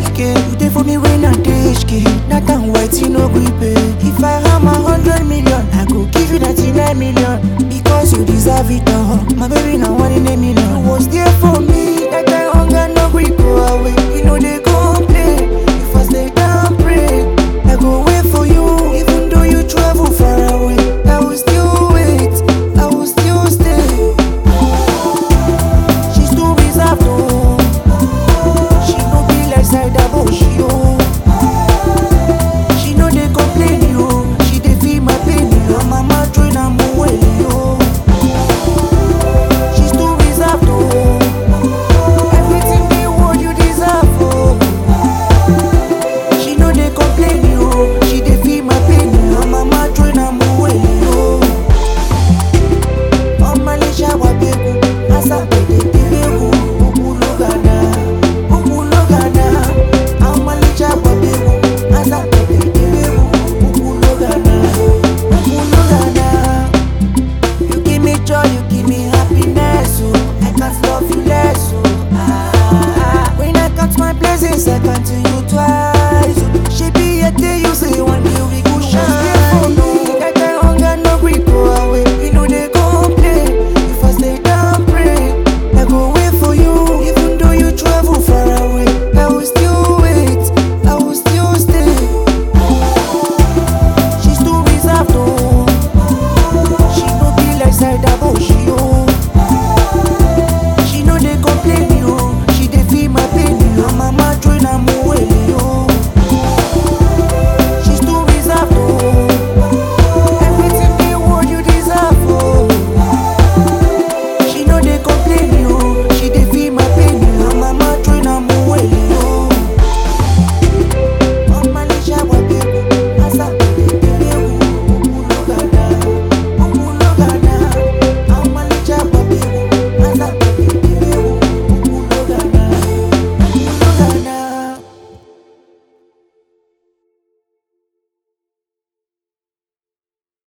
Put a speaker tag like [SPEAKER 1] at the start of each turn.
[SPEAKER 1] HK. You dey for me when I dey HK. That and white, you no gree pay. If I have my hundred million, I go give you ninety-nine million. Because you deserve it all. My baby, now one in a million. You was there for me. That time hunger no gree go away. You know they complain. If I stay down, pray. I go wait for you. Even though you travel far away. I will still wait. I will still stay. She's too reserved, oh. She no be like cider, but she oh. She no dey complain, yo. She dey feel my pain, yo. Mama train am well, yo. She's too reserved, oh. Everything the world you deserve, oh. She no dey complain, yo. She dey feel my pain, yo. Mama train am well, yo. Omalisha wabegu, asa pede pibegu, ukulogana, ukulogana. Omalisha wabegu, asa pede pibegu, ukulogana, ukulogana. You give me joy, you give me happiness, oh. I can't love you less, oh. Ah, ah, ah. When I count my blessings, I count to